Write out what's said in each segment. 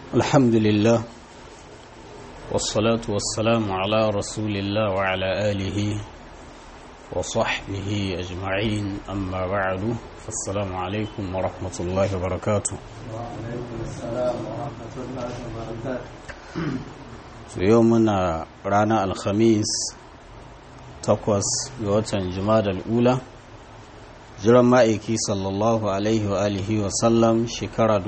الحمد لله والصلاة والسلام على رسول الله وعلى آله وصحبه أجمعين أما بعد فالسلام عليكم ورحمة الله وبركاته وعليكم السلام ورحمة الله وبركاته يومنا رانا الخميس تقوس بوتن جماد الأولى jiran ma'aiki sallallahu alaihi wa alihi wa sallam shekara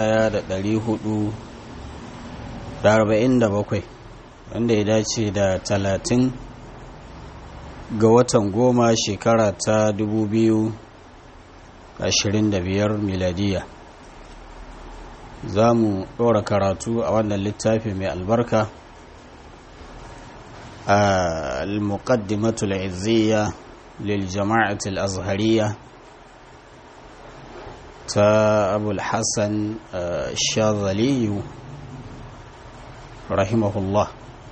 1447 wanda ya dace da 30 ga watan goma shekara ta 2025 miladiya za mu ɗora karatu a wannan littafi mai albarka a al-muqaddimatul izziya lil jama'atul azhariya ta abul hassan shazaliyu rahimahullah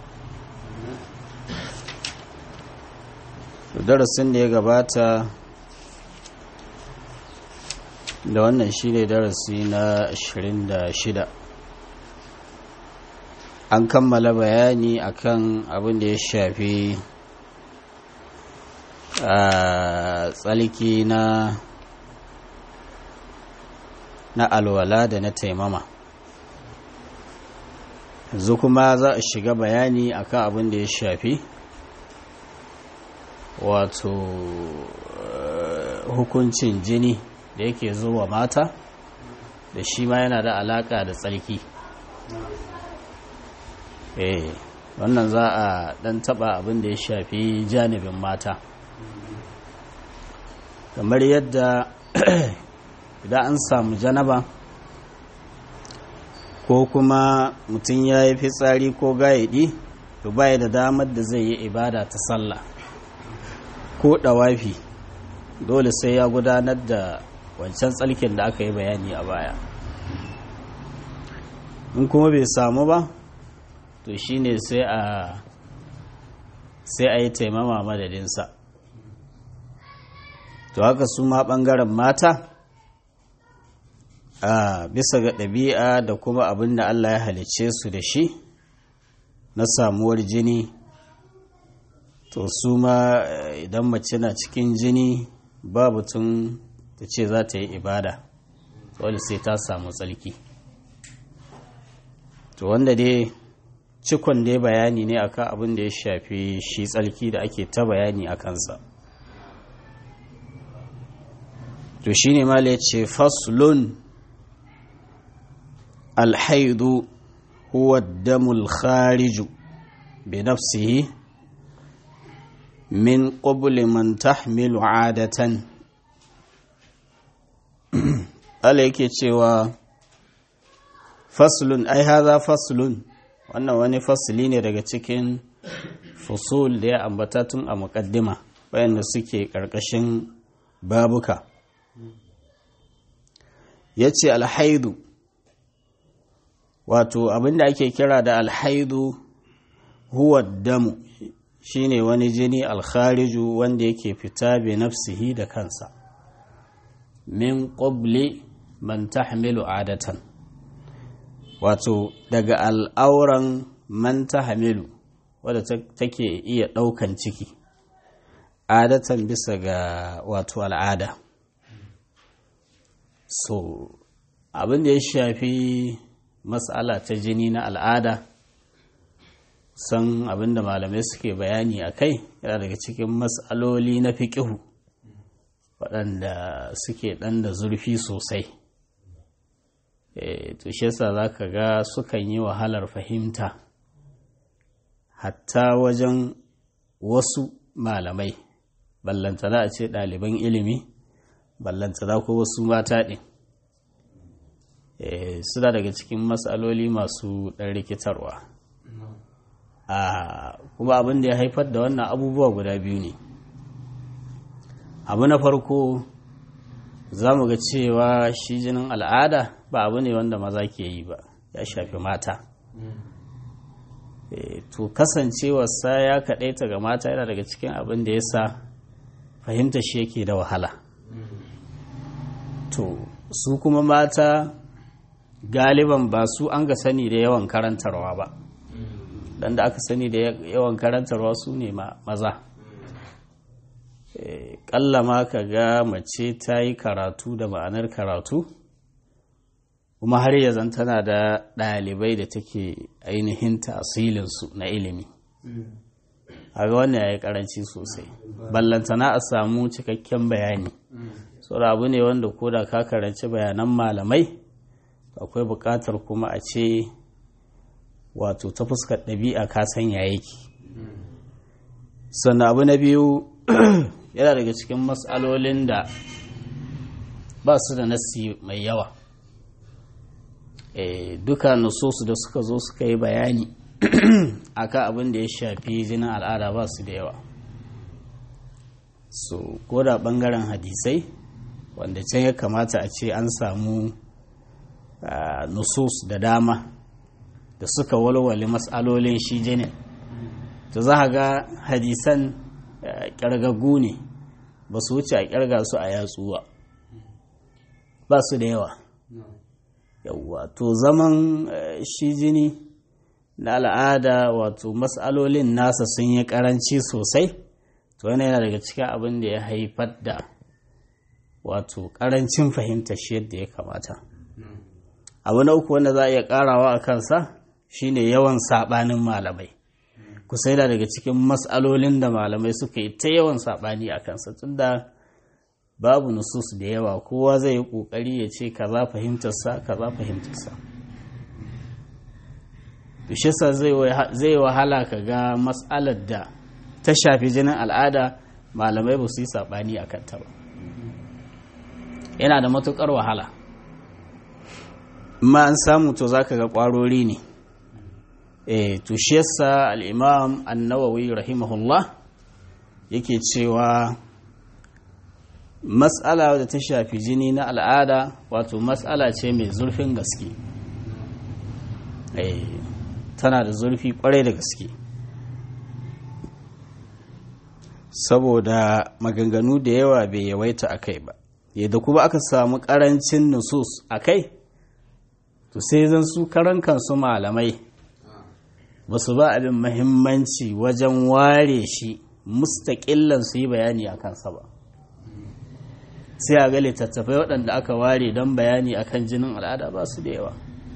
darasin da ya gabata da wannan shi ne darasi na 26 an kammala bayani akan abin da ya shafi a tsalki na na alwala da na taimama yanzu kuma za a shiga bayani akan abin da ya shafi wato hukuncin jini da yake zuwa mata da shi ma yana da alaka da tsarki eh wannan za a dan taba abin da ya shafi janibin mata kamar yadda idan an samu janaba ko kuma mutum ya yi fitsari ko gayaɗi to baya da damar da zai yi ibada ta sallah ko ɗawafi dole sai ya gudanar da wancan tsalkin da aka yi bayani a baya in kuma bai samu ba to shine sai a sai a yi taimama madadinsa to haka su ma ɓangaren mata a bisa ga ɗabi'a da kuma abin da Allah ya halicce su da shi na samuwar jini to su ma idan mace na cikin jini babu tun ta ce za ta yi ibada dole sai ta samu tsalki to wanda dai cikon dai bayani ne akan abin da ya shafi shi tsalki da ake ta bayani a kansa to shine ma ya ce faslun الحيض هو الدم الخارج بنفسه من قبل من تحمل عادة عليك cewa faslun ai haza faslun wannan wani fasli ne daga cikin fusul da ya ambata tun a muƙaddima wayanda suke ƙarƙashin babuka ya ce alhaidu wato abinda ake kira da alhaidu huwa damu shine wani jini alkhariju wanda yake fita bi nafsihi da kansa min qabli man tahmilu adatan wato daga al'auran man tahmilu wadda take iya ɗaukan ciki adatan bisa ga wato al'ada so abin da ya shafi matsala ta jini na al'ada san abinda malamai suke bayani a kai yana daga cikin matsaloli na fiƙihu waɗanda suke ɗan da zurfi sosai to shi yasa za ka ga sukan yi wahalar fahimta hatta wajen wasu malamai ballantana a ce ɗaliban ilimi ballantana ko wasu mata ɗin suna daga cikin matsaloli masu ɗan rikitarwa kuma abin da ya haifar da wannan abubuwa guda biyu ne abu na farko za mu ga cewa shi jinin al'ada ba abu ne wanda maza ke yi ba ya shafi mata to kasancewarsa ya kaɗaita ga mata yana daga cikin abin da ya sa fahimta shi yake da wahala to su kuma mata galiban ba su an ga sani da yawan karantarwa ba dan da aka sani da yawan karantarwa su ne maza ƙalla ma ka ga mace ta yi karatu da ma'anar karatu kuma har yanzu tana da ɗalibai da take ainihin tasilinsu na ilimi a ga wannan ya yi ƙaranci sosai ballantana a samu cikakken bayani saboda abu ne wanda ko da ka karanci bayanan malamai akwai buƙatar kuma a ce wato ta fuskar ɗabi'a ka sanya yake sannan abu na biyu yana daga cikin matsalolin da ba su da nasi mai yawa duka nusosu da suka zo suka yi bayani akan abin da ya shafi jinin al'ada ba su da yawa so ko da ɓangaren hadisai wanda can ya kamata a ce an samu nusus da dama da suka walwale matsalolin shi jinin to za ga hadisan ƙyargagu ne ba su wuce a ƙyarga su a yatsu ba ba su da yawa yawwa to zaman shi jini na al'ada wato matsalolin nasa sun yi ƙaranci sosai to wani yana daga cikin abin da ya haifar da wato ƙarancin fahimta shi yadda ya kamata abu na uku wanda za a iya ƙarawa a kansa shine yawan saɓanin malamai kusa yana daga cikin matsalolin da malamai suka yi ta yawan saɓani a kansa tunda babu nusus da yawa kowa zai yi ƙoƙari ya ce kaza fahimtarsa kaza fahimtarsa bishisa zai wahala ka ga matsalar da ta shafi jinin al'ada malamai ba su yi saɓani a kanta ba yana da matuƙar wahala ma an samu to za ka ga ƙwarori ne e to shi yasa al-imam an-nawawi rahimahullah yake cewa mas'ala da ta shafi jini na al'ada wato mas'ala ce mai zurfin gaske e tana da zurfi kwarai da gaske saboda maganganu da yawa bai yawaita a kai ba yadda kuma aka samu karancin nusus a kai to sai zan su karan kansu malamai ba su ba abin mahimmanci wajen ware shi mustaƙillan su yi bayani a kansa ba sai a ga littattafai waɗanda aka ware don bayani akan jinin al'ada ba su da yawa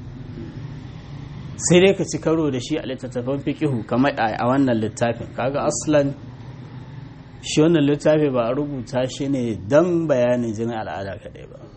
sai dai ka ci karo da shi a littattafan fikihu kamar a wannan littafin kaga aslan shi wannan littafi ba a rubuta shi ne don bayanin jinin al'ada kaɗai ba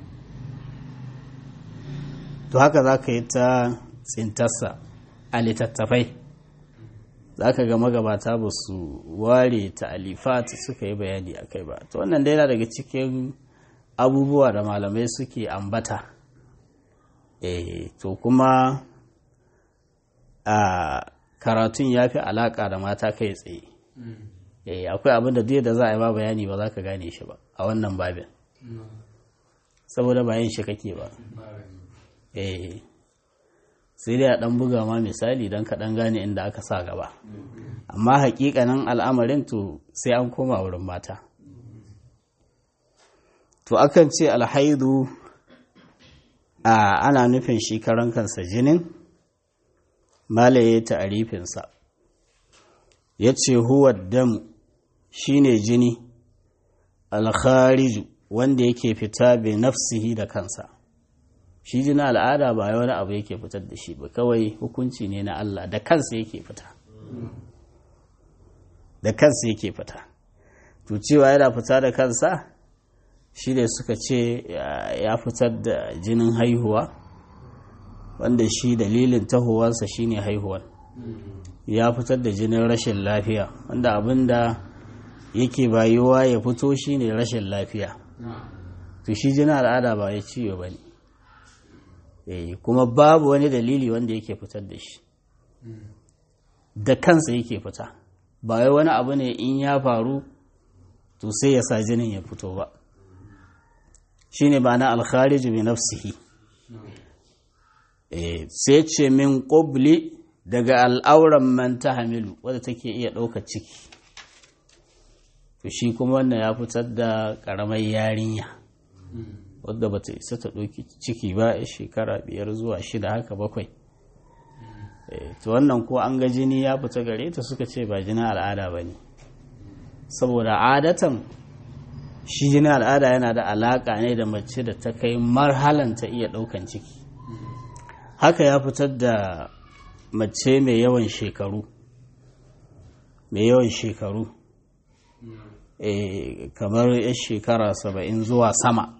to haka za ka yi ta tsintarsa a littattafai za ka ga magabata ba su ware ta'alifat suka yi bayani a kai ba to wannan dai daga cikin abubuwa da malamai suke ambata eh to kuma a karatun ya fi alaƙa da mata kai tsaye eh akwai abin da duk da za a yi ba bayani ba za ka gane shi ba a wannan babin saboda bayan shi kake ba eh sai dai a ɗan buga ma misali don ka ɗan gane inda aka sa gaba amma hakikanin al'amarin to sai an koma wurin mata to akan ce alhaidu a ana nufin shi karan kansa jinin malaye ta'arifinsa ya ce huwa damu shine jini alkhariju wanda yake fita bi nafsihi da kansa shi jini al'ada ba wani abu yake fitar da shi ba kawai hukunci ne na Allah da kansa yake fita da kansa yake fita to cewa yana fita da kansa shi ne suka ce ya fitar da jinin haihuwa wanda shi dalilin tahowarsa shine haihuwar ya fitar da jinin rashin lafiya wanda abin da yake bayuwa ya fito shine rashin lafiya to shi jinin al'ada ba ya ciwo ba ne kuma babu wani dalili wanda yake fitar da shi da kansa yake fita ba wai wani abu ne in ya faru to sai ya sa jinin ya fito ba shine ba na alkhariju bi nafsihi sai ce min ƙobli daga al'auran man ta hamilu wadda take iya ɗaukar ciki to shi kuma wannan ya fitar da ƙaramar yarinya wadda bata isa ta ɗauki ciki ba ya shekara biyar zuwa shida haka bakwai to wannan ko an ga jini ya fita gare ta suka ce ba jinin al'ada ba ne saboda adatan shi jinin al'ada yana da alaƙa ne da mace da ta kai marhalan ta iya ɗaukan ciki haka ya fitar da mace mai yawan shekaru mai yawan shekaru kamar ya shekara saba'in zuwa sama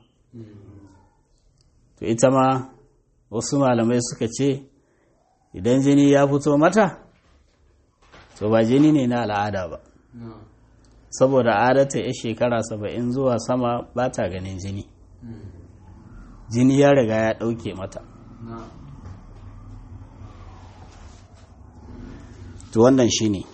to ita ma wasu malamai suka ce idan jini ya fito mata to ba jini ne na al'ada ba saboda adata ya shekara saba'in zuwa sama ba ta ganin jini jini ya riga ya ɗauke mata to wannan shi ne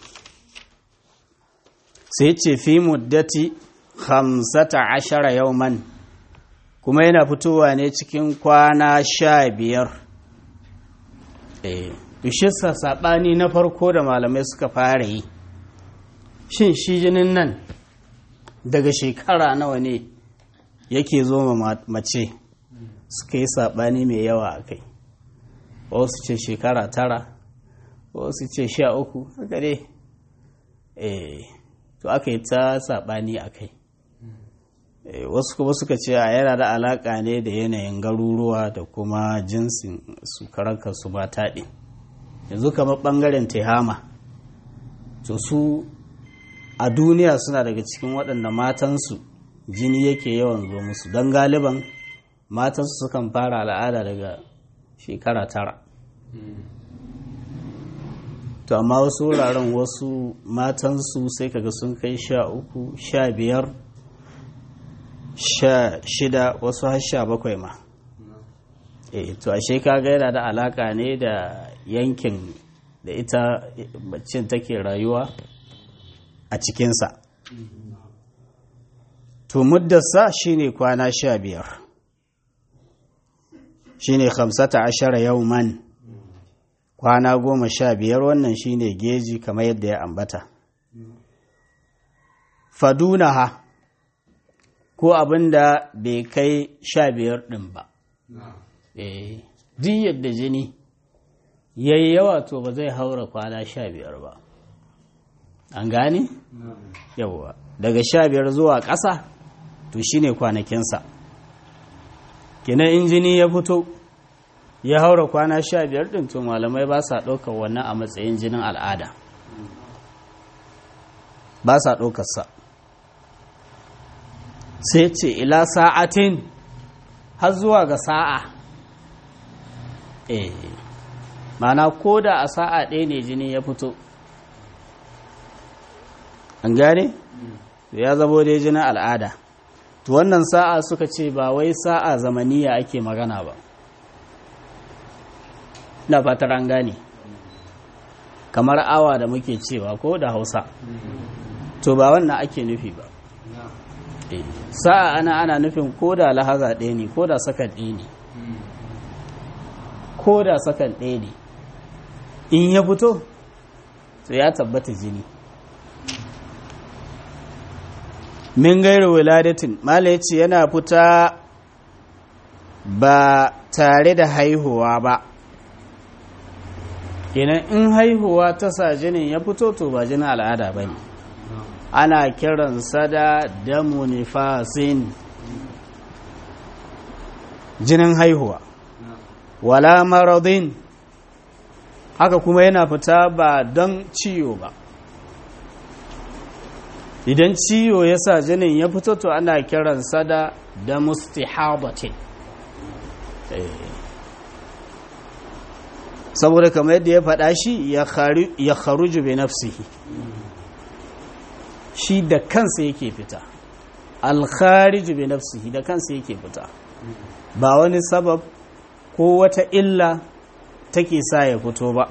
sai ce fi muddati hamsata ashara yauman kuma yana fitowa ne cikin kwana sha biyar bishisa saɓani na farko da malamai suka fara yi shin shi jinin nan daga shekara nawa ne yake zo mace suka yi saɓani mai yawa a kai wasu ce shekara tara wasu ce sha uku haka dai to aka yi ta saɓani a kai wasu kuma suka ce a yana da alaƙa ne da yanayin garuruwa da kuma jinsin su su mata ɗin yanzu kamar ɓangaren tehama to su a duniya suna daga cikin waɗanda matansu jini yake yawan zo musu don galiban matansu sukan fara al'ada daga shekara tara to amma wasu wuraren wasu matansu sai kaga sun kai sha uku sha biyar sha shida wasu har sha bakwai ma e to ashe kaga yana da alaka ne da yankin da ita bacin take rayuwa a cikinsa to muddarsa shine kwana sha biyar shine hamsata ashara yauman kwana goma sha biyar wannan shine geji kamar yadda ya ambata fadunaha ko abin da bai kai sha biyar ɗin ba duk yadda jini ya yi yawa to ba zai haura kwana sha biyar ba an gane? yawwa daga sha biyar zuwa ƙasa to shine kwanakinsa kina in jini ya fito ya haura kwana sha biyar ɗin to malamai ba sa ɗaukar wannan a matsayin jinin al'ada ba sa ɗaukarsa sai ce ila sa'atin har zuwa ga sa'a eh mana ko da a sa'a ɗaya ne jini ya fito an gane ya zabo dai jinin al'ada to wannan sa'a suka ce ba wai sa'a zamaniya ake magana ba na fatar an gane kamar awa da muke cewa ko da hausa to ba wannan ake nufi ba sa'a ana ana nufin ko da lahaza ɗaya ne ko da sakan ɗaya ne ko da sakan ɗaya ne in ya fito to ya tabbata jini min gairu wiladatin mala ya ce yana fita ba tare da haihuwa ba kenan in haihuwa ta sa jinin ya fito to ba jinin al'ada ba ne ana kiransa da damu nifasin jinin haihuwa wala maradin haka kuma yana fita ba don ciwo ba idan ciwo ya sa jinin ya fito to ana kiransa da da mustihabatin saboda kamar yadda ya faɗa shi ya kharuju bi nafsihi shi da kansa yake fita alkhariju bi nafsihi da kansa yake fita ba wani sabab ko wata illa take sa ya fito ba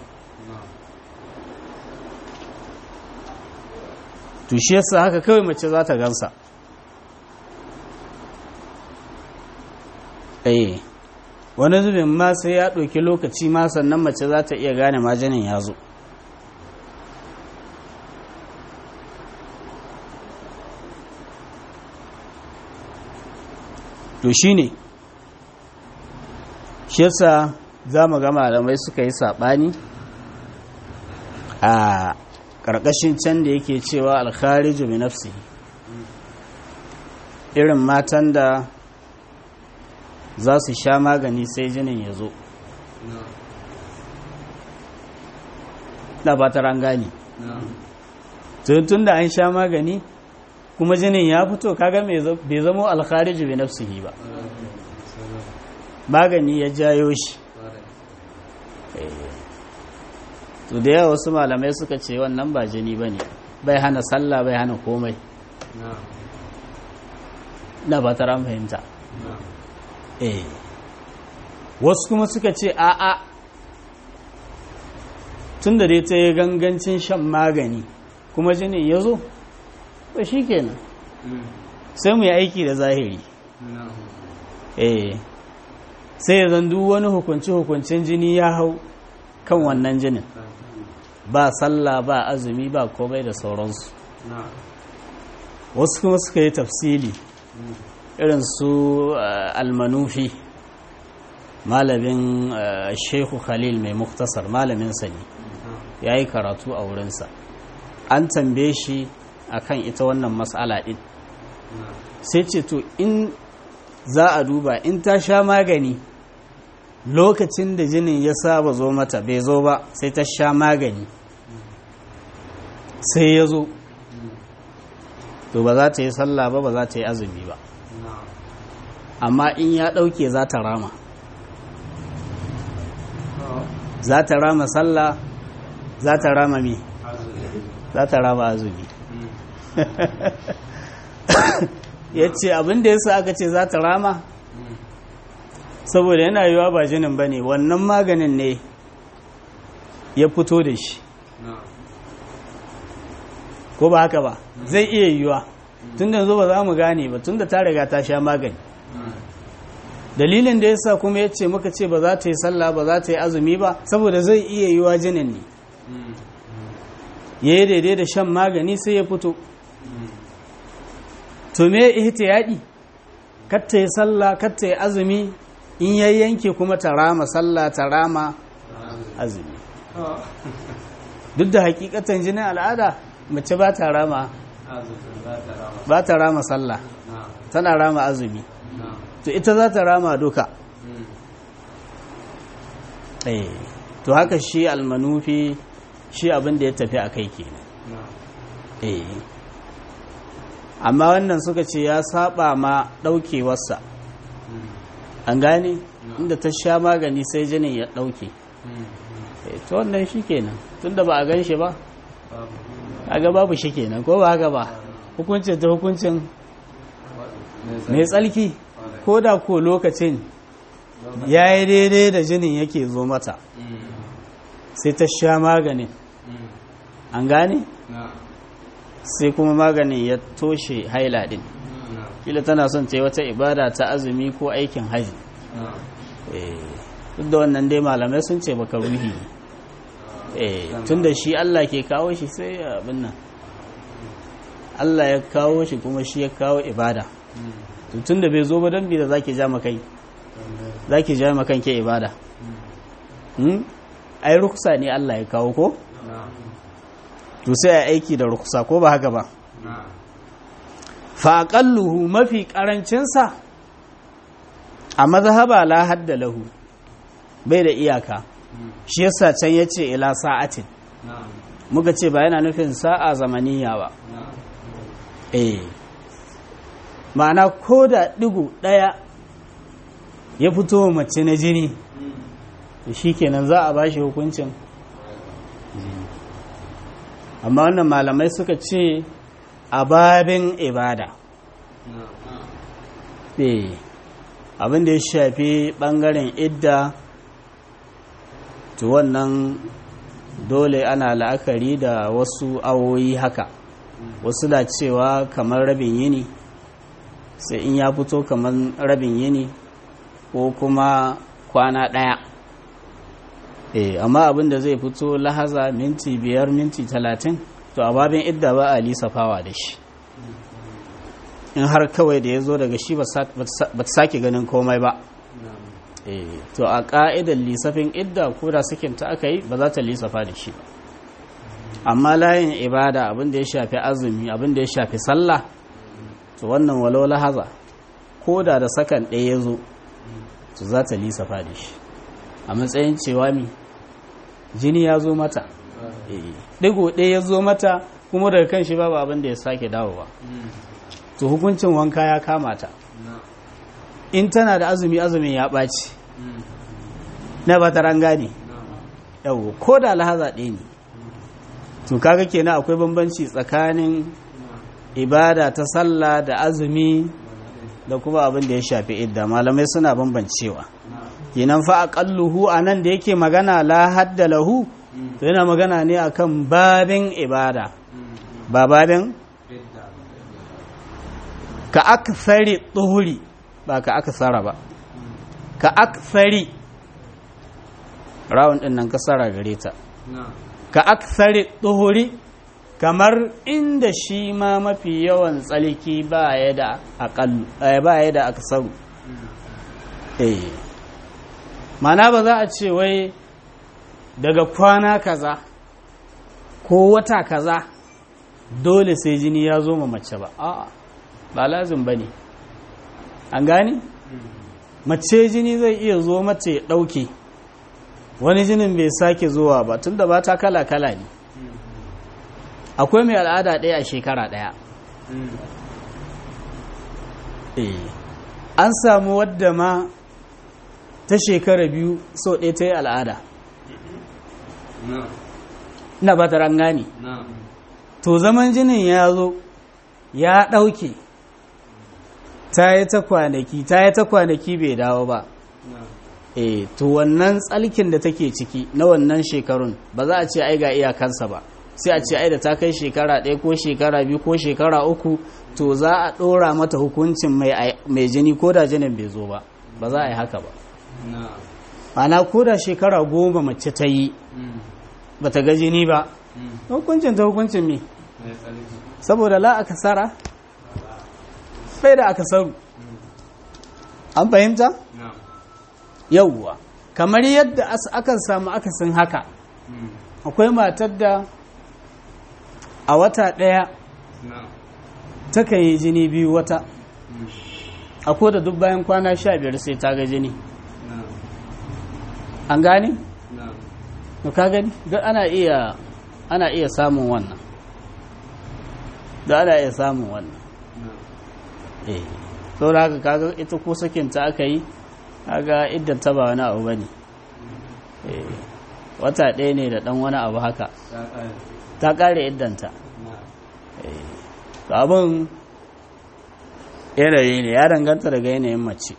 to shi yasa haka kawai mace za ta gansa eh wani zubin ma sai ya ɗauki lokaci ma sannan mace za ta iya gane majanin ya zo to shi ne shi yasa za mu ga malamai suka yi saɓani a ƙarƙashin can da yake cewa alkhariju bi nafsi irin matan da za su sha magani sai jinin ya zo da ba ta rangani tun da an sha magani kuma jinin ya fito kaga bai zamo alkhariju bi nafsihi ba magani ya jayo shi to da yawa wasu malamai suka ce wannan ba jini ba ne bai hana sallah bai hana komai na ba ta fahimta eh wasu kuma suka ce a'a tun da dai ta yi gangancin shan magani kuma jinin ya zo ba shi kenan sai mu yi aiki da zahiri eh sai ya zandu wani hukunci-hukuncin jini ya hau kan wannan jinin ba sallah ba azumi ba komai da sauransu wasu kuma suka yi tafsili irin su almanufi malamin shehu khalil mai muktasar malamin sani ya yi karatu a wurinsa an tambaye shi akan ita wannan matsala ɗin sai ce to in za a duba in ta sha magani lokacin da jinin ya saba zo mata bai zo ba sai ta sha magani sai ya zo to ba za ta yi sallah ba ba za ta yi azumi ba amma in ya ɗauke za ta rama za ta rama sallah za ta rama mi za ta rama azumi ya ce abinda ya sa aka ce za ta rama saboda yana yiwa ba jinin ba ne wannan maganin ne ya fito da shi ko ba haka ba zai iya yiwa tun da yanzu ba za mu gane ba tun da ta riga ta sha magani dalilin da yasa kuma ya ce muka ce ba za ta yi sallah ba za ta yi azumi ba saboda zai iya yiwa jinin ne ya yi daidai da shan magani sai ya fito to me ihtiyadi kar ta yi sallah kar ta yi azumi in ya yanke kuma ta rama sallah ta rama azumi duk da hakikatan jinin al'ada mace ba ta rama ba ta rama sallah tana rama azumi to ita za ta rama duka eh to haka shi almanufi shi abin da ya tafi a kai kenan eh amma wannan suka ce ya saba ma daukewarsa an gane inda ta sha magani sai jinin ya dauke to wannan shi kenan tunda ba a gan shi ba aga babu shi kenan ko ba haka ba hukuncin ta hukuncin mai tsalki ko da ko lokacin ya yi daidai da jinin yake zo mata sai ta sha maganin an gane sai kuma maganin ya toshe haila din kila tana son ta yi wata ibada ta azumi ko aikin haji duk da wannan dai malamai sun ce baka ruhi tun da shi Allah ke kawo shi sai abin nan Allah ya kawo shi kuma shi ya kawo ibada tun da bai zo ba don bi da zaki ja makai zaki ja makan ke ibada ai ruksa ne Allah ya kawo ko to sai a aiki da ruksa ko ba haka ba fa aqalluhu mafi karancinsa a mazhaba la hadda lahu bai da iyaka shi yasa can yace ila sa'atin muka ce ba yana nufin sa'a zamaniya ba eh ma'ana ko da digo daya ya fito mace na jini shi kenan za a ba shi hukuncin amma wannan malamai suka ce a babin ibada abin da ya shafi bangaren idda to wannan dole ana la'akari da wasu awoyi haka wasu da cewa kamar rabin yini sai in ya fito kamar rabin yini ko kuma kwana ɗaya eh amma abin da zai fito lahaza minti biyar minti talatin to a babin idda ba a lisafawa da shi in har kawai da ya zo daga shi ba ta sake ganin komai ba eh to a ka'idar lisafin idda ko da sakinta aka yi ba za ta lisafa da shi ba amma layin ibada abin da ya shafi azumi abin da ya shafi sallah to wannan walau lahaza ko da da sakan ɗaya ya zo to za ta lisafa da shi a matsayin cewa mi jini ya zo mata ɗigo ɗaya ya zo mata kuma daga kan shi babu abin da ya sake dawowa to hukuncin wanka ya kama ta in tana da azumi azumin ya ɓaci na ba ta rangane yau ko da lahaza ɗaya ne to kaga kenan akwai bambanci tsakanin ibada ta sallah da azumi da kuma abin da ya shafi idda malamai suna bambancewa kenan fa aqalluhu anan da yake magana la hadda lahu to yana magana ne akan babin ibada ba babin ka akthari tuhuri ba ka akthara ba ka akthari rawun din nan kasara gare ta ka akthari tuhuri kamar inda shi ma mafi yawan tsalki ba ya da aqallu ba ya da aksaru eh mana ba za a ce wai daga kwana kaza ko wata kaza dole sai jini ya zo ma mace ba a'a ba lazim ba ne an gani mace jini zai iya zo mace ya ɗauke wani jinin bai sake zuwa ba tun da ba ta kala-kala ne akwai mai al'ada ɗaya a shekara ɗaya an samu wadda ma ta shekara biyu so ɗaya ta yi al'ada na ba ta rangani to zaman jinin ya zo ya ɗauke ta yi ta kwanaki ta yi ta kwanaki bai dawo ba e to wannan tsalkin da take ciki na wannan shekarun ba za a ce ai ga iyakansa ba sai a ce ai da ta kai shekara ɗaya ko shekara biyu ko shekara uku to za a ɗora mata hukuncin mai jini ko da jinin bai zo ba ba za a yi haka ba ana ko da shekara goma mace ta yi ba ta ga jini ba hukuncin ta hukuncin me saboda la aka sara bai da aka saru an fahimta yauwa kamar yadda akan samu akasin haka akwai matar da a wata ɗaya takan yi jini biyu wata a da duk bayan kwana sha biyar sai ta ga jini an gane? to ka gani duk ana iya ana iya samun wannan da ana iya samun wannan eh saboda haka kaga ita ko sakinta aka yi kaga idan ta ba wani abu bane eh wata ɗaya ne da ɗan wani abu haka ta ƙare iddanta eh to abin yanayi ne ya danganta daga yanayin mace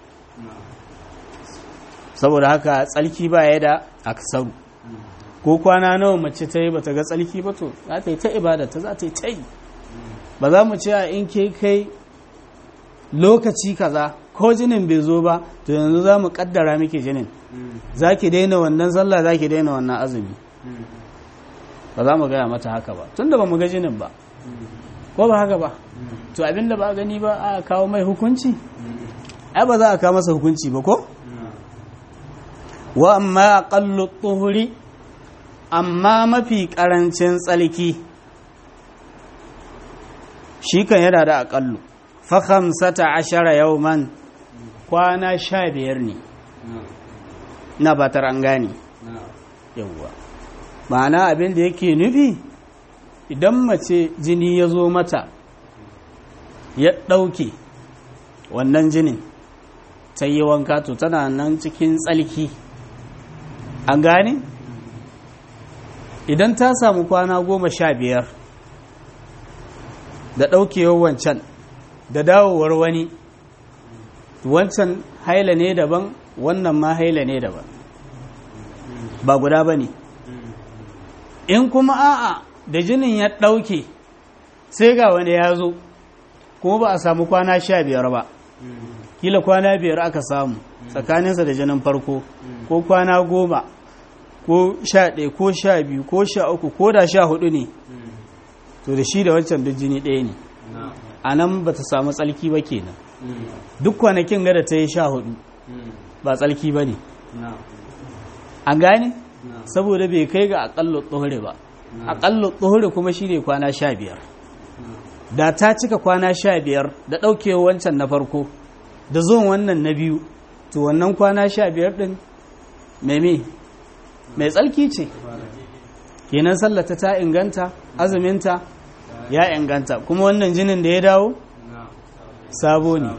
saboda haka tsalki ba ya da aksaru ko kwana nawa mace ta yi ba ta ga tsalki ba to za ta yi ta ibada ta za ta yi ta yi ba za mu ce a in ke kai lokaci kaza ko jinin bai zo ba to yanzu za mu kaddara miki jinin za ki daina wannan sallah za ki daina wannan azumi ba za mu gaya mata haka ba tun da ba mu ga jinin ba ko ba haka ba to abinda ba gani ba a kawo mai hukunci ai ba za a kawo masa hukunci ba ko wa amma aqallu tuhuri amma mafi karancin tsalki shi kan yana da aƙallu fa khamsata ashara yawman kwana sha biyar ne na batar an gane yawwa ma'ana abin da yake nufi idan mace jini ya zo mata ya ɗauke wannan jinin ta yi wanka to tana nan cikin tsalki an gane idan ta samu kwana goma sha biyar da ɗaukewar wancan da dawowar wani wancan haila ne daban wannan ma haila ne daban ba guda ba ne in kuma a'a da jinin ya ɗauke sai ga wani ya zo kuma ba a samu kwana sha biyar ba kila kwana biyar aka samu tsakaninsa da jinin farko ko kwana goma ko sha ɗaya ko sha biyu ko sha uku ko da sha hudu ne to da shi da wancan duk jini ɗaya ne a nan ba ta samu tsalki ba kenan duk kwanakin gada ta yi sha hudu ba tsarki ba ne na'am an gane na'am saboda bai kai ga aƙallu tsohuri ba aƙallu tsohuri kuma shi ne kwana sha biyar da ta cika kwana sha biyar da ɗaukewa wancan na farko da zuwan wannan na biyu to wannan kwana sha biyar ɗin mai me mai tsarki ce kenan sallata ta inganta azuminta ya inganta kuma wannan jinin da ya dawo na'am sabo ne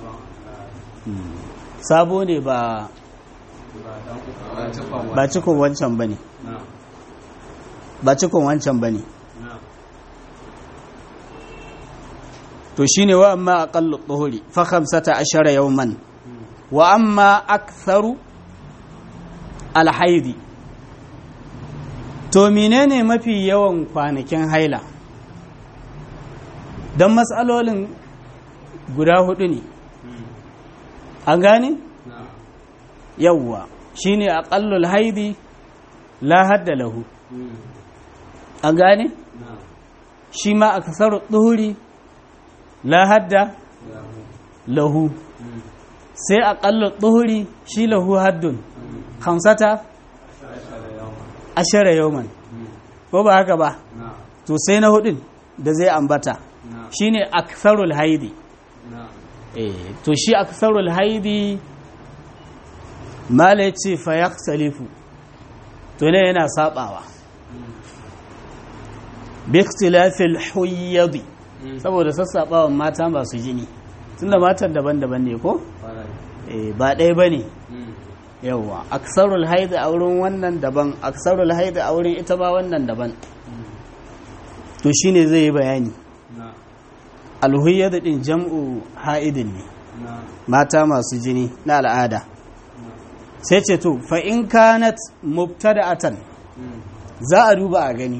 sabo ne ba ba cikon ba cikon wancan ba ne na'am ba cikon wancan ba ne na'am to shine wa amma aqallu dhuhri fa 15 yawman wa amma aktharu alhaidi to menene mafi yawan kwanakin haila don matsalolin guda hudu ne an gane na'am yawwa shine aqallul haidi la hadda lahu an gane na'am shi ma aktharu dhuhri la hadda lahu sai aqallu dhuhri shi lahu haddun khamsata ashara yawman ko ba haka ba na'am to sai na hudun da zai ambata na'am shine aktharul haidi na'am eh to shi aktharul haidi mala yace fa yaktalifu to ne yana sabawa bi ikhtilafil huyyadi saboda sassabawan mata masu jini tunda matan daban-daban ne ko kwarai eh ba ɗaya bane yawwa aksarul haidi a wurin wannan daban aksarul haidi a wurin ita ba wannan daban to shine zai yi bayani na'am alhuyyadu din jam'u ha'idin ne na'am mata masu jini na al'ada sai ce to fa in kanat mubtada'atan za a duba a gani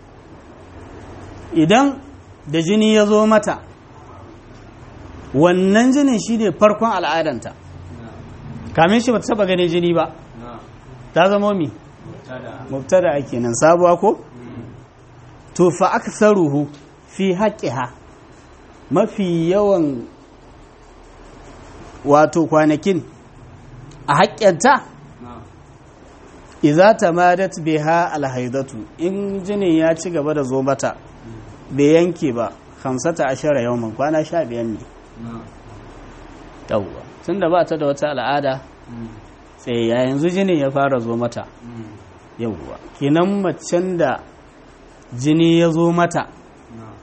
idan da jini ya zo mata wannan jinin shine farkon al'adanta kamin shi ba ta taba ganin jini ba na'am ta zama mi tada mubtada kenan sabuwa ko to fa aktharuhu fi haqqiha mafi yawan wato kwanakin a haƙƙinta na'am idza tamadat biha alhaidatu in jinin ya ci gaba da zo mata bai yanke ba 15 yawman kwana 15 ne na'am yawwa tunda ba ta da wata al'ada sai ya yanzu jinin ya fara zo mata yawwa kenan macen da jini ya zo mata na'am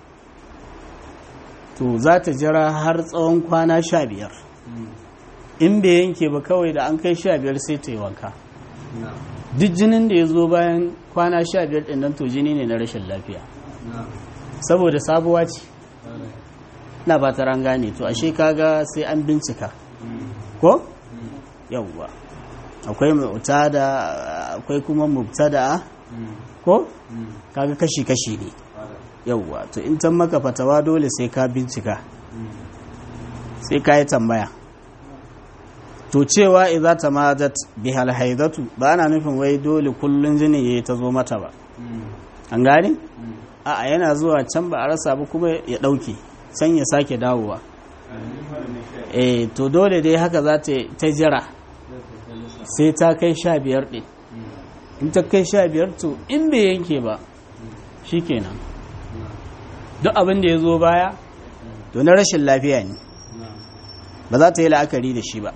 to za ta jira har tsawon kwana sha biyar in bai yanke ba kawai da an kai sha biyar sai ta yi wanka na'am duk jinin da ya zo bayan kwana sha biyar ɗin nan to jini ne na rashin lafiya na'am saboda sabuwa ce kwarai na ba ta ran gane to ashe kaga sai an bincika ko yawwa akwai mu'tada akwai kuma mubtada ko kaga kashi kashi ne kwarai yawwa to in tan maka fatawa dole sai ka bincika sai ka yi tambaya to cewa idza tamadat bihal haidatu ba ana nufin wai dole kullun jini yayi ta zo mata ba an gane a'a yana zuwa can ba a rasa ba kuma ya dauke can ya sake dawowa eh to dole dai haka za ta ta jira sai ta kai sha biyar ɗin in ta kai sha biyar to in bai yanke ba shikenan duk abin da ya zo baya to na rashin lafiya ne ba za ta yi la'akari da shi ba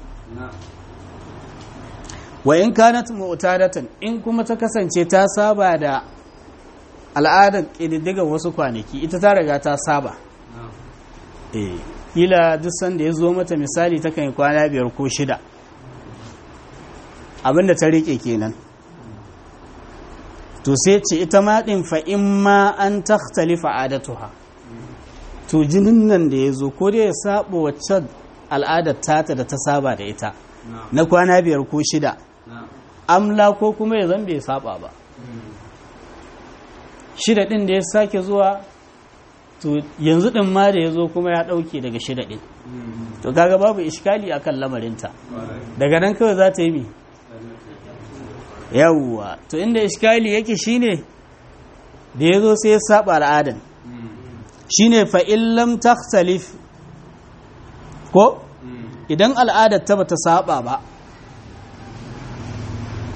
wa in kanat mu'tadatan in kuma ta kasance ta saba da al'adar ƙididdigar wasu kwanaki ita ta riga ta saba eh kila duk sanda ya zo mata misali ta kan yi kwana biyar ko shida abinda ta rike kenan to sai ce ita ma din fa in ma an takhtalifa adatuha to jinin nan da ya zo ko dai ya saba wacce al'adar tata da ta saba da ita na kwana biyar ko shida amla ko kuma ya zan bai saba ba shida din da ya sake zuwa to yanzu din ma da ya zo kuma ya dauke daga shida din to kaga babu iskali akan lamarinta daga nan kawai za ta yi mi yawwa to inda iskali yake shine da ya zo sai ya saba al'adan shine fa illam takhtalif ko idan al'adar ta bata saba ba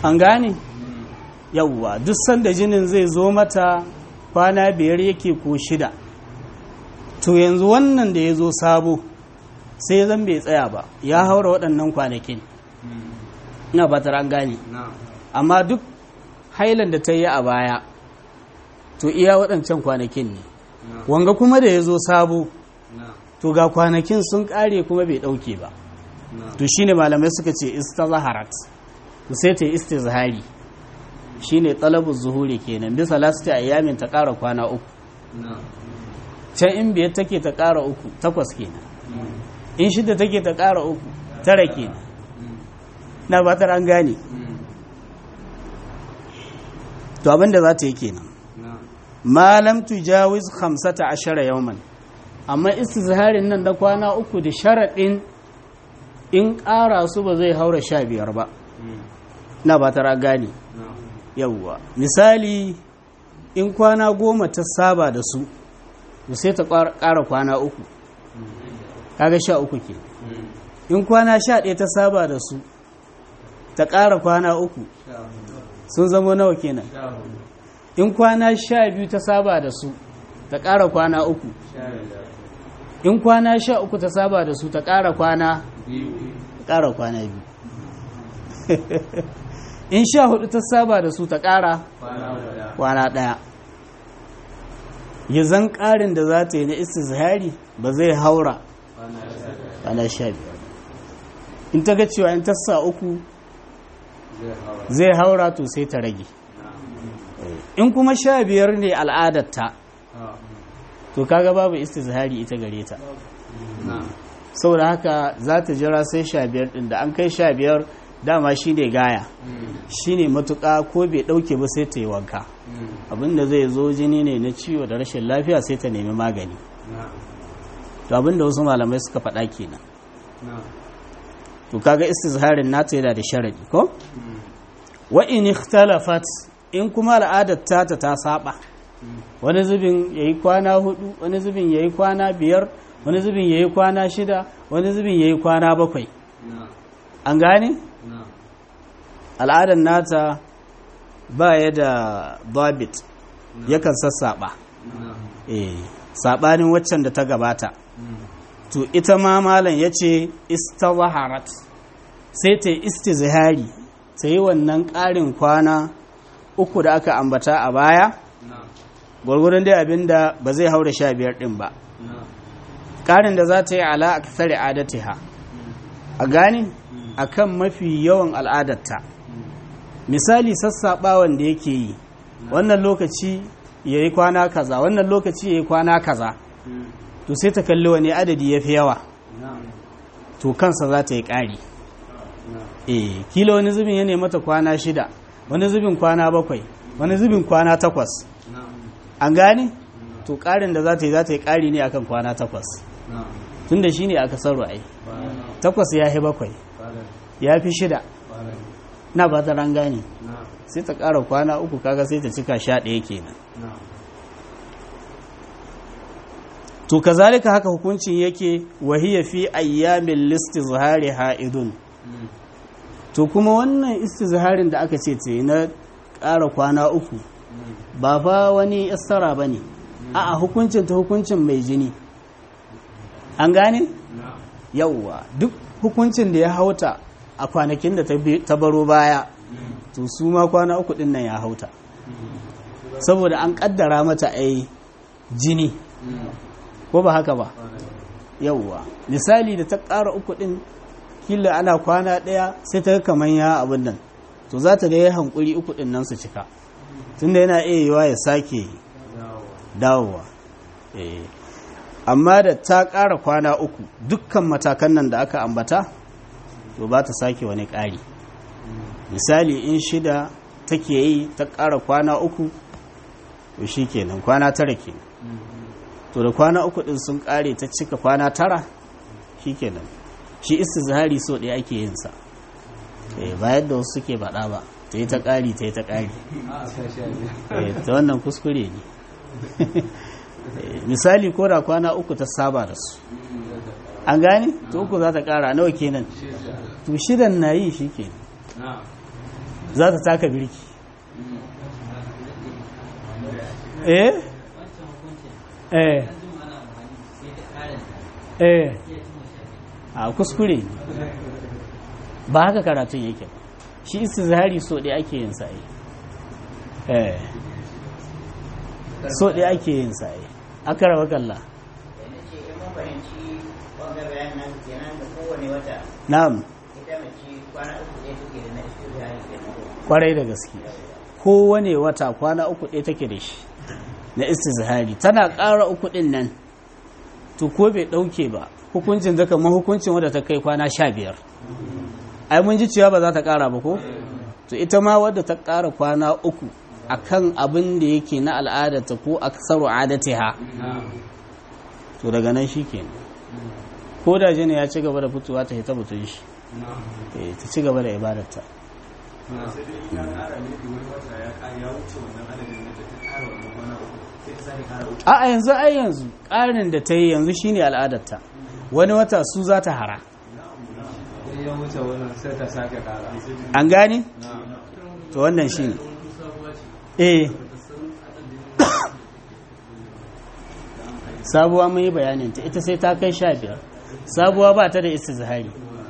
an gane yawwa duk sanda jinin zai zo mata kwana biyar yake ko shida to yanzu wannan da ya zo sabo sai zan bai tsaya ba ya haura waɗannan kwanakin ina ba an gane amma duk hailan da ta yi a baya to iya waɗancan kwanakin ne wanga kuma da ya zo sabo to ga kwanakin sun ƙare kuma bai ɗauke ba to shine malamai suka ce istazaharat to sai ta yi istizhari shine talabu zuhuri kenan bisa lasti ayyamin ta ƙara kwana uku can in biyar take ta ƙara uku takwas kenan in shida take ta ƙara uku tara kenan na ba an gane to abinda za ta yi kenan malam tujawiz 15 yawman amma istizharin nan da kwana uku da sharaɗin in ƙara su ba zai haura sha biyar ba na ba tara gane yawwa misali in kwana goma ta saba da su sai ta ƙara kwana uku kaga sha uku ke in kwana sha ɗaya ta saba da su ta ƙara kwana uku sun zama nawa kenan in kwana sha biyu ta saba da su ta ƙara kwana uku in kwana sha uku ta saba da su ta ƙara kwana ƙara kwana biyu in sha hudu ta saba da su ta ƙara kwana ɗaya ya zan ƙarin da za ta yi na istizhari ba zai haura kwana sha biyar in ta ga cewa in ta sa uku zai haura to sai ta rage in kuma sha biyar ne al'adarta to kaga babu istizhari ita gare ta saboda haka za ta jira sai sha biyar din da an kai sha biyar dama shi ne gaya shi ne matuƙa ko bai ɗauke ba sai ta yi wanka abinda zai zo jini ne na ciwo da rashin lafiya sai ta nemi magani to abinda wasu malamai suka faɗa kenan to kaga istizharin nata yana da sharadi ko wa in ikhtalafat in kuma al'adar tata ta saba wani zubin yayi kwana hudu wani zubin yayi kwana biyar wani zubin yayi kwana shida wani zubin yayi kwana bakwai an gane al'adar nata ba ya da babit yakan sassaba eh sabanin waccan da ta gabata to ita ma malam ya ce istawaharat sai ta yi istizhari ta yi wannan ƙarin kwana uku da aka ambata a baya gwargwadon dai abin da ba zai haura sha biyar ɗin ba ƙarin da za ta yi ala a kasar adatiha a gani a kan mafi yawan al'adarta misali sassaɓawan da yake yi wannan lokaci ya yi kwana kaza wannan lokaci ya yi kwana kaza to sai ta kalli wani adadi ya fi yawa to kansa za ta yi ƙari eh kila wani zubin ya ne mata kwana shida wani zubin kwana bakwai wani zubin kwana takwas an gane to ƙarin da za ta yi za ta yi ƙari ne akan kwana takwas tun da shi ne aka sarwa ai takwas ya fi bakwai ya fi shida na ba ta ran gane sai ta ƙara kwana uku kaga sai ta cika sha ɗaya kenan to kazalika haka hukuncin yake wahiya fi ayyamin listizhari ha'idun to kuma wannan istizharin da aka ce ce na ƙara kwana uku ba fa wani istara ba ne a hukuncin ta hukuncin mai jini an gane yauwa duk hukuncin da ya hauta a kwanakin da ta baro baya to su ma kwana uku din nan ya hauta saboda an kaddara mata ai jini ko ba haka ba yauwa misali da ta ƙara uku ɗin kila ana kwana ɗaya sai ta kamar ya abin nan to za ta ga ya hankuri uku ɗin nan su cika tunda yana iya yiwa ya sake dawowa amma da ta ƙara kwana uku dukkan matakan nan da aka ambata to ba ta sake wani ƙari misali in shida take yi ta ƙara kwana uku to shi kenan kwana tara kenan to da kwana uku din sun kare ta cika kwana tara shikenan shi istizhari so ɗaya ake yin sa eh ba yadda wasu suke baɗa ba ta yi ta ƙari ta yi ta ƙari ta wannan kuskure ne misali ko da kwana uku ta saba da su an gane to uku za ta ƙara nawa kenan to shidan na yi shi kenan za ta taka birki eh eh eh a kuskure ba haka karatun yake ba shi istizhari so ɗaya ake yin sa'ai eh so ɗaya ake yin sa'ai aka rawa kalla na'am kwarai da gaske kowane wata kwana uku ɗaya take da shi na istizhari tana ƙara uku ɗin nan to ko bai ɗauke ba hukuncin zaka ma hukuncin wadda ta kai kwana sha biyar ai mun ji cewa ba za ta ƙara ba ko to ita ma wadda ta ƙara kwana uku akan abin da yake na al'adarta ko aksaru adatiha to daga nan shi kenan ko da jini ya ci gaba da fitowa ta hita butun shi ta ci gaba da ibadarta a yanzu ai yanzu ƙarin da ta yi yanzu shine al'adarta wani wata su za ta hara an gane? to wannan shi ne eh sabuwa mun yi bayaninta ita sai ta kai sha biyar sabuwa ba ta da istizhari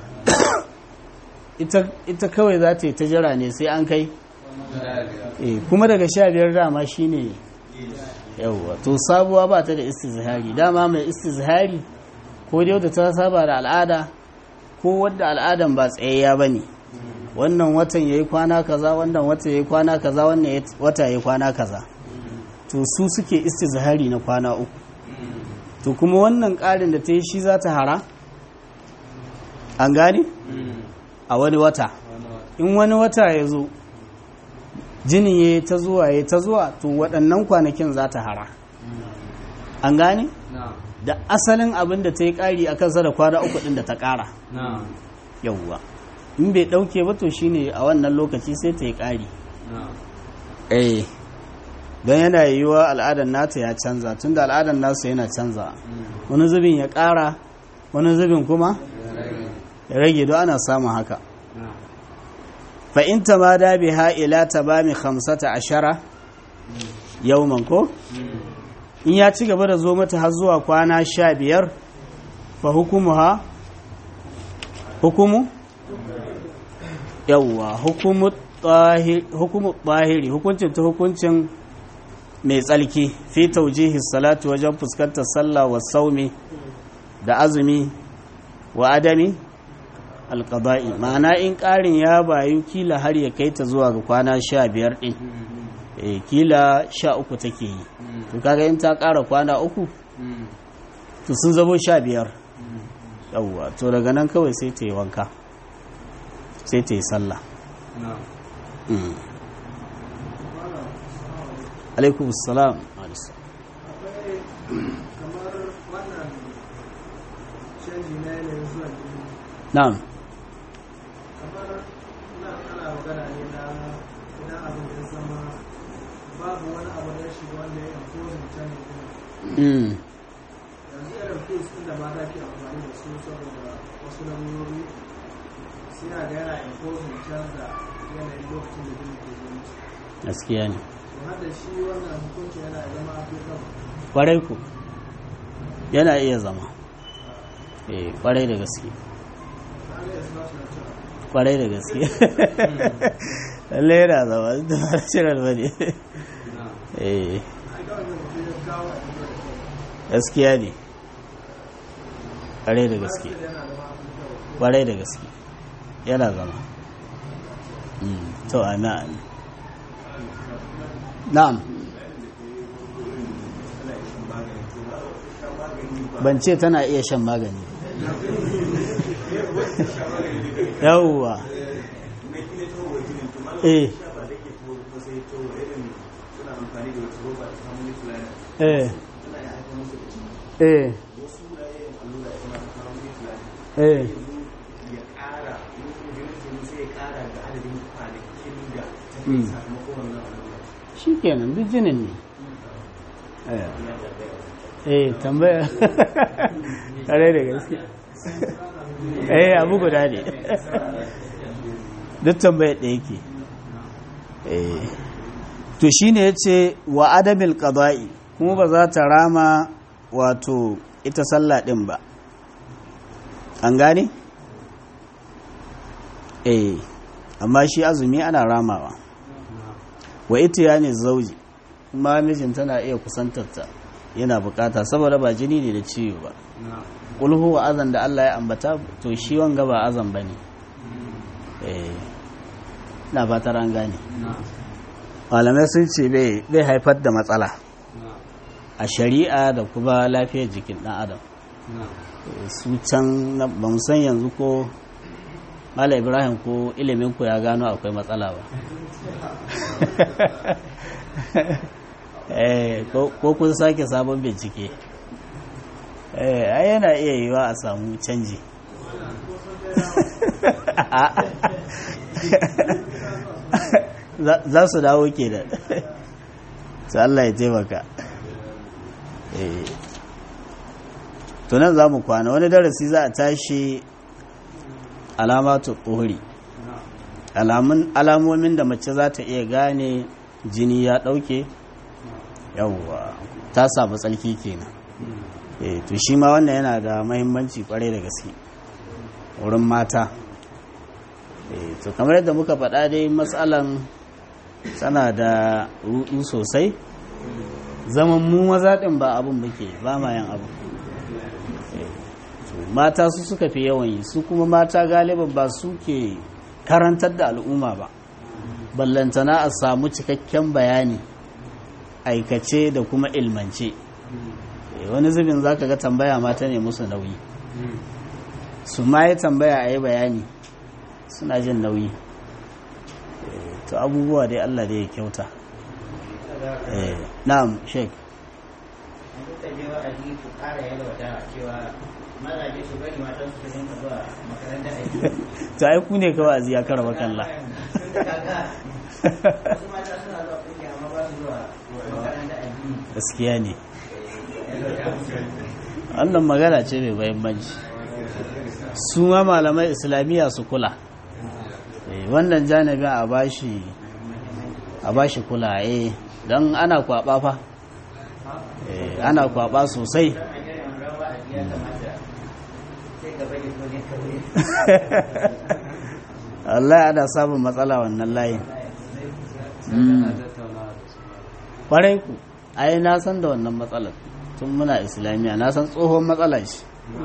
ita kawai za ta yi ta jira ne sai an kai kuma daga sha biyar dama shi ne yauwa to sabuwa ba ta da istizhari dama mai istizhari ko dai wadda ta saba da al'ada ko wadda al'adan ba tsayayya ba ne wannan watan ya yi kwana kaza wannan wata ya yi kwana kaza wannan wata ya yi kwana kaza to su suke istizhari na kwana uku to kuma wannan ƙarin da ta yi shi za ta hara an gane a wani wata in wani wata ya zo jinin ya yi ta zuwa ya ta zuwa to waɗannan kwanakin za ta hara an gane da asalin abin da ta yi ƙari a kansa da kwana uku ɗin da ta ƙara yauwa in bai ɗauke ba to shine a wannan lokaci sai ta yi ƙari eh don yana yiwuwa al'adar nata ya canza tun da al'adar nasa yana canza wani zubin ya ƙara wani zubin kuma ya rage don ana samun haka fa'inta ma da biha ila ta ba mi hamsata ashara yauman ko in ya ci gaba da zo mata har zuwa kwana sha biyar fa hukumu ha hukumu yauwa hukumu tsahiri hukuncin ta hukuncin mai tsalki fi taujihi salatu wajen fuskantar sallah wa saumi da azumi wa adami alƙaba'i ma'ana in ƙarin ya bayu kila har ya kai ta zuwa ga kwana sha biyar ɗin e, kila sha uku take yi to kaga in ta ƙara kwana uku to sun zabo sha biyar yawwa to daga nan kawai sai ta yi wanka sai ta yi sallah alaikum salam kamar wannan canji na yanayin zuwa jini na'am kamar na ana magana ne na idan abin da ya zama babu wani abu da ya shiga wanda ya imposing canji din mm. yanzu irin pills din da mata ke amfani da su saboda wasu lamurori suna ga yana imposing canza yanayin lokacin da jini ke zo musu gaskiya ne to har da shi wannan hukunci yana zama applicable kwarai ku yana iya zama eh kwarai da gaske kaga ya suna suna cewa kwarai da gaske lallai yana zama da ba natural ba ne eh ai kawai da mutum ya kawo a cikin da gaskiya ne kwarai da gaske yana zama applicable kwarai da gaske yana zama Mm, to amin amin na'am ban ce tana iya shan magani yawwa eh eh eh eh Mm. shi kenan duk jinin ne eh eh tambaya kare da gaske eh abu guda ne duk tambaya da yake eh to shine yace wa adabil qada'i kuma ba za ta rama wato ita sallah din ba an gane eh amma shi azumi ana ramawa wa ita ya ne zauji kuma mijin tana iya kusantarta yana bukata saboda ba jini ne da ciwo ba kulhu wa azan da Allah ya ambata to shi wanga ba azan bane eh na ba ta ran gane malamai sun ce bai haifar da matsala a shari'a da kuma lafiyar jikin dan adam su can ba mu san yanzu ko Mala Ibrahim ko ilimin ku ya gano akwai matsala ba. eh ko kun sake sabon bincike. Eh ai yana iya yiwa a samu canji. za su dawo ke da su Allah ya taimaka tunan za mu kwana wani darasi za a tashi alamatu tsohuri alamomin da mace za ta iya gane jini ya ɗauke yawwa ta samu tsalki kenan eh to shi ma wannan yana da mahimmanci kwarai da gaske wurin mata eh to kamar yadda muka faɗa dai matsalan tana da rudu sosai zaman mu maza ɗin ba abin muke ba ma yin abu mata su suka fi yawan yi su kuma mata galiban ba su ke karantar da al'umma ba ballantana a samu cikakken bayani aikace da kuma ilmance wani zubin za ka ga tambaya mata ne musu nauyi su ma yi tambaya a yi bayani suna jin nauyi to abubuwa dai allah da ya kyauta na'am sheik mazaje su bari matan su rinka zuwa makaranta aiki ta ai ku ne kawai aziya kara makalla wasu mata suna zuwa kungiya amma ba su zuwa makaranta aiki gaskiya ne wannan magana ce mai mahimmanci su ma malamai islamiyya su kula wannan janibin a bashi a bashi kula eh don ana kwaba fa ana kwaba sosai Allah ana samun matsala wannan layin kwarai ku ai na san da wannan matsalar tun muna islamiyya na san tsohon matsala shi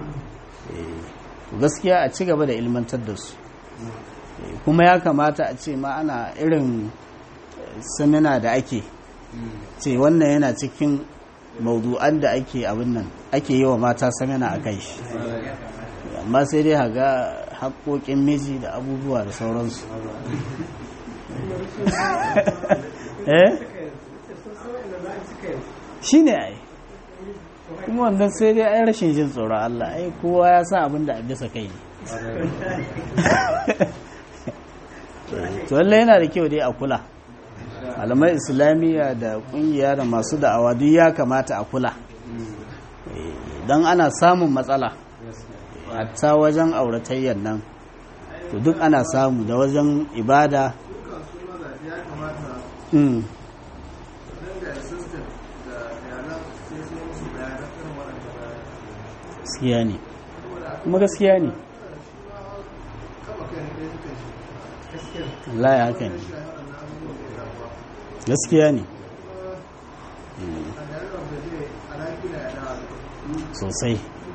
gaskiya a ci gaba da ilmantar da su kuma ya kamata a ce ma ana irin samina da ake ce wannan yana cikin maudu'an da ake abin nan ake yi wa mata samina a kai shi amma sai dai haga haƙoƙin miji da abubuwa da sauransu eh shi ne ai kuma wannan sai dai ai rashin jin tsoron Allah ai kowa ya sa abin da a bisa kai ne to lallai yana da kyau dai a kula alamai islamiyya da kungiya da masu da'awa duk ya kamata a kula don ana samun matsala hatta wajen auratayyar nan to duk ana samu da wajen ibada gaskiya ne kuma gaskiya ne Allah ya haka ne gaskiya ne sosai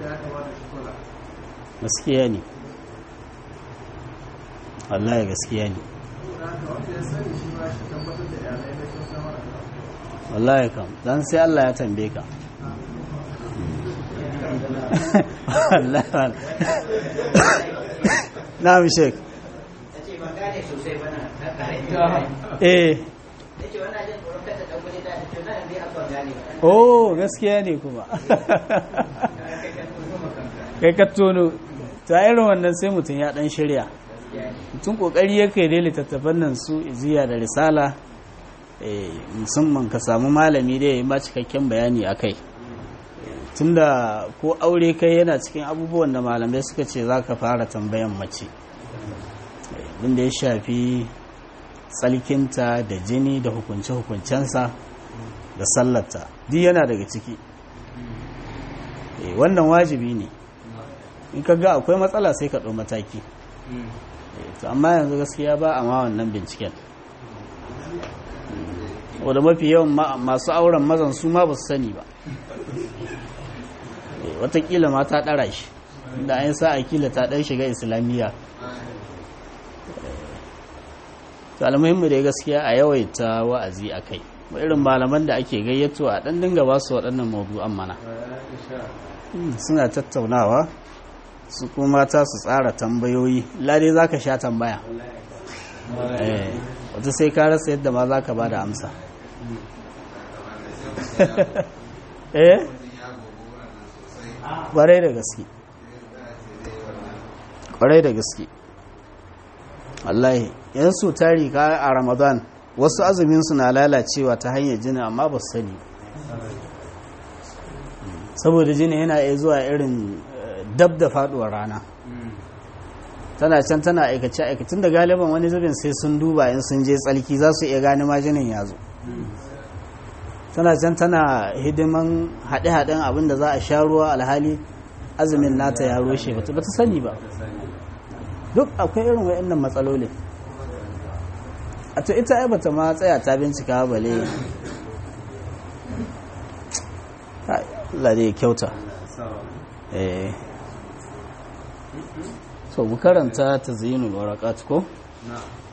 gaskiya ne Allah ya gaskiya ne wallahi kam dan sai Allah ya tambaye ka na'am shek ce ban gane sosai ba na na kare eh ce wannan jin tsoron kada dan gudu da ce nan dai akan gane ba oh gaskiya ne kuma kai ka tono ta irin wannan sai mutum ya dan shirya mutum kokari yake dai littattafan nan su iziya da risala eh, musamman ka samu malami da ya yi ma cikakken bayani a kai tunda ko aure kai yana cikin abubuwan da malamai suka ce za ka fara tambayan mace abinda ya shafi tsalkinta da jini da hukunce-hukuncensa da sallarta duk yana daga ciki Eh, wannan wajibi ne in ka ga akwai matsala sai ka ɗau mataki Eh, to amma yanzu gaskiya ba a ma wannan binciken wadda mafi yawan ma- masu auren mazan su ma ba su sani ba Eh, watakila ma ta ɗara shi da an sa a kila ta ɗan shiga islamiyya to almuhimmi da gaskiya a yawaita wa'azi a kai Ba irin malaman da ake gayyato a ɗan dinga ba su waɗannan mawdu'an mana Mm, suna tattaunawa su kuma mata su tsara tambayoyi lade za ka sha tambaya Eh, wata sai ka rasa yadda ma za ka ba da amsa eh kwarai da gaske kwarai da gaske wallahi yan su tari ka a ramadan wasu azumin su na lalacewa ta hanyar jini amma ba su sani saboda jini yana iya zuwa irin eh, dab da faduwar rana tana can tana aikace aikacin da galiban wani zubin sai sun duba in sun je tsalki za su iya gane ma jinin ya zo tana can tana hidiman haɗe-haɗen abin da za a sha ruwa alhali azumin nata ya roshe ba ta sani ba duk akwai irin wa'annan matsalolin a to ita ai bata ma tsaya ta bincika bale Kai, Allah dai ya kyauta eh so mu karanta tazyinul waraqat ko na'am